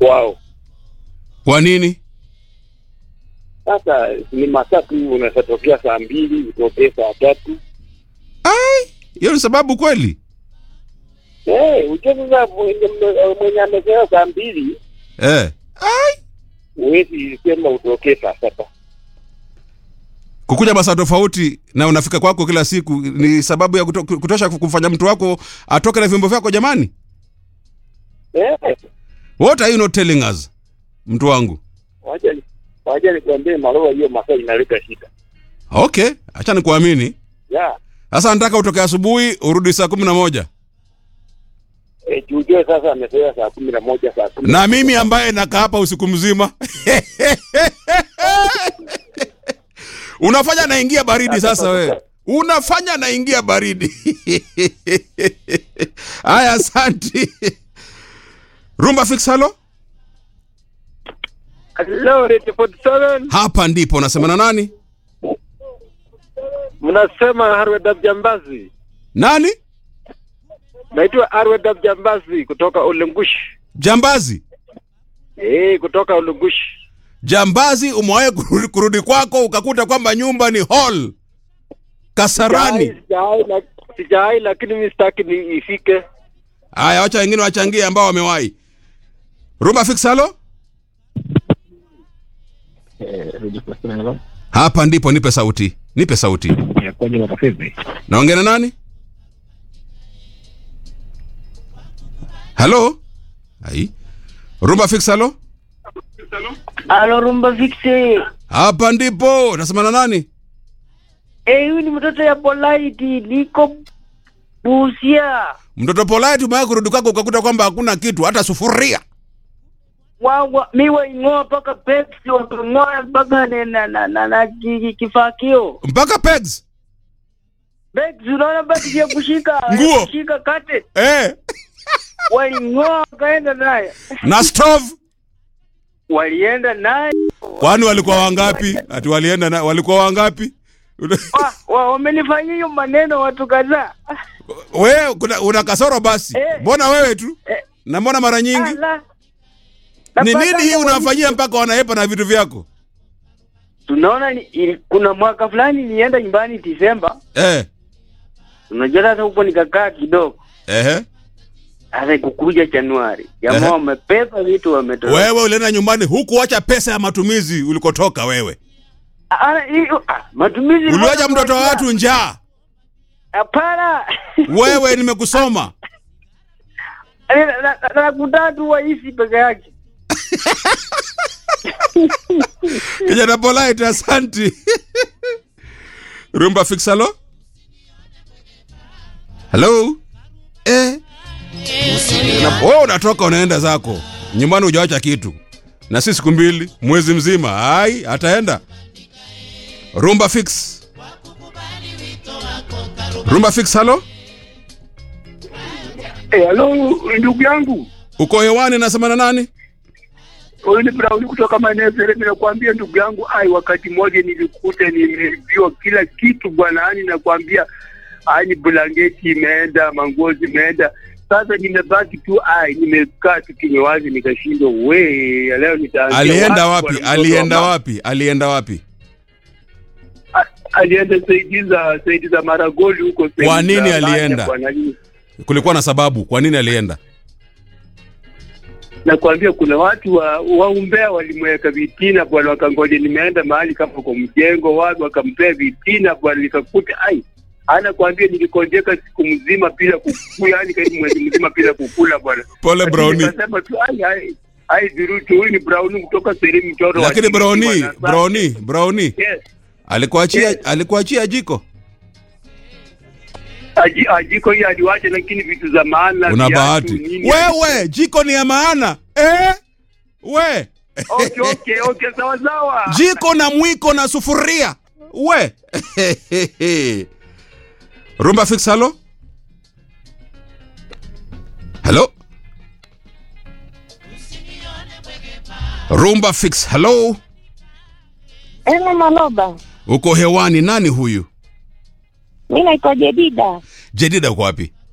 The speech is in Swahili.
kwao. Kwa nini? Sasa ni matatu, unaweza tokea saa mbili utokee saa tatu. Ai, hiyo ni sababu kweli? Eh, ujue sasa mwenye mwenye amezoea saa mbili Eh. Ai, huwezi sema utokee saa saba. kukuja masaa tofauti na unafika kwako kila siku ni sababu ya kuto, kutosha kumfanya mtu wako atoke na vyombo vyako jamani? Eh, What are you not telling us? Mtu wangu. wacha ni- wacha nikwambie Maloba, hiyo masaa inaleta shida. Okay, acha nikuamini. Ya, Sasa nataka utoke asubuhi urudi saa kumi na moja eh, ujue sasa amezoea saa kumi na moja saa kumi na mimi ambaye nakaa hapa usiku mzima unafanya naingia baridi sasa wewe unafanya naingia baridi haya asanti rumba fix halo Hello, Radio 47. hapa ndipo unasema na nani Mnasema Harwed Abjambazi. nani Naitwa Harwed Abjambazi kutoka Ulengush. jambazi Eh, kutoka Ulengush. jambazi umewahi kurudi, kurudi kwako ukakuta kwamba nyumba ni hall kasarani Sijai, la- sijai lakini mimi sitaki ni ifike. haya wacha wengine wachangie ambao wamewahi rumba fix halo hapa ndipo nipe sauti nipe sauti Yakoje Makafizi? naongea na nani halo ai rumba fix halo Alo Rumba Fixe. hapa ndipo nasema na nani Eh, huyu ni mtoto ya Polite, niko Busia. mtoto polite umewahi kurudi kwako ukakuta kwamba hakuna kitu hata sufuria Wawa miwa ing'oa mpaka Pepsi wakang'oa mpaka na na na, na, na ki- ki- kifakio. mpaka pegs Pepsi unaona basi ya kushika Nguo. ya kushika kate. eh. Waling'oa wakaenda naye. na stove Walienda naye. kwani walikuwa wangapi ati walienda na walikuwa wangapi Wa, wa, wamenifanyia hiyo maneno watu kadhaa. wewe kuna, una kasoro basi Eh. mbona wewe tu Eh. na mbona mara nyingi Ala. ni Napata nini hii hata unawafanyia mpaka wanaepa na vitu vyako tunaona ni, ili, kuna mwaka fulani nilienda nyumbani Disemba, eh. unajua sasa huko nikakaa kidogo, Ehe. sasa ikukuja Januari, jamaa Ehe. wamepepa vitu wametoa. wewe ulienda nyumbani hukuacha pesa ya matumizi ulikotoka wewe Ah, hiyo ah, matumizi uliwacha mtoto wa watu njaa Hapana, wewe nimekusoma Na- na- na- nakutaka tu waishi peke yake. kijana polite asanti rumba fix halo halo eh. Na- wewe unatoka unaenda zako nyumbani hujawacha kitu na si siku mbili mwezi mzima ai ataenda rumba fix rumba fix halo Eh, halo ndugu yangu, uko hewani nasema na nani huyu ni Brown kutoka maeneo Sere. Nakwambia ndugu yangu, ai, wakati mmoja nilikuta nimeibiwa kila kitu bwana, yani nakwambia, ai, blanketi imeenda, manguo zimeenda. Sasa nimebaki tu, ai, nimekaa tu kinywa wazi, nikashindwa we, leo nitaanzia alienda wapi bwana, mtoto alienda wa mama? wapi alienda wapi A- alienda saidi za saidi za Maragoli huko. saidi Kwa nini za Lanya, alienda? bwana, nini. kulikuwa na sababu kwa nini alienda nakwambia kuna watu wa waumbea walimweka vitina bwana, wakangoja nimeenda mahali kama kwa mjengo watu wakampea vitina bwana, nikakuta ai anakwambia nilikonjeka siku mzima bila kukula, yani karibu mwezi mzima bila kukula bwana. pole Lakini browni Nikasema tu ai ai ai virutu, huyu ni Brown kutoka sehemu mchoro wa lakini Kilifi browni bwana. Sasa- browni browni Yes. alikuachia Yes. alikuachia jiko Aji, ajiko hii aliwacha, lakini vitu za maana una viatu, bahati nini, wewe jiko ni ya maana eh? we Okay, okay, okay, sawa sawa. jiko na mwiko na sufuria we rumba fix halo halo rumba fix halo Ema Maloba, uko hewani nani huyu mi naitwa Jedida, jedida uko wapi